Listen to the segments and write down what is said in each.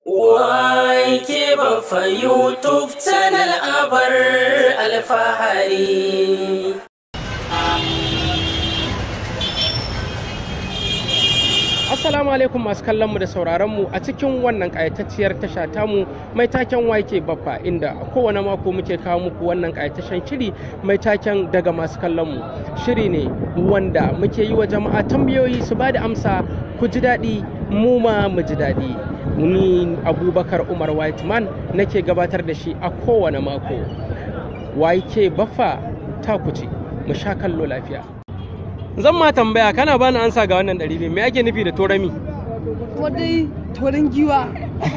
Wake bafa YouTube channel abar alfahari. Assalamu alaikum masu kallon mu da sauraron mu a cikin wannan ƙayatacciyar tasha tamu mai taken wake baffa inda a kowane mako muke kawo muku wannan ƙayataccen shiri mai taken daga masu kallon mu shiri ne wanda muke yi wa jama'a tambayoyi su ba da amsa ku ji daɗi mu ma mu ji daɗi ni abubakar umar whiteman nake gabatar da shi a kowane mako wake baffa ta kuce mu sha kallo lafiya zan ma tambaya kana bani ansa ga wannan ɗari biyu me ake nufi da torami kuma dai torin giwa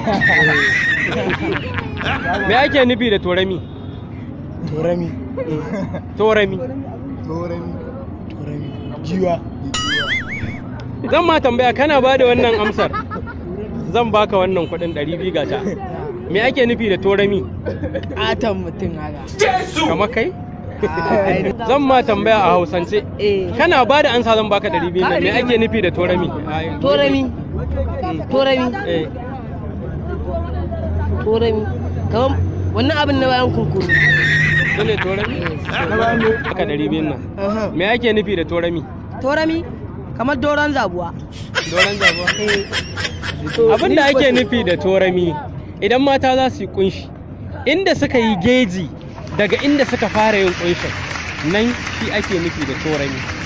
me ake nufi da torami Torami. torami Torami. Torami. Giwa. zan ma tambaya kana ba da wannan amsar zan baka wannan kuɗin ɗari biyu gata me ake nufi da torami ƙaton mutum haka kamar kai Ai, zan ma tambaya a hausance eh kana ba da ansa zan baka ɗari biyu nan me ake nufi da torami torami torami eh torami kamar wannan abin na bayan kunkuru su ne torami baka ɗari biyun nan me ake nufi da torami torami kamar doron zabuwa doron zabuwa abin da ake nufi da torami idan mata za su yi kunshi inda suka yi geji daga inda suka fara yin kunshin nan shi ake nufi da torami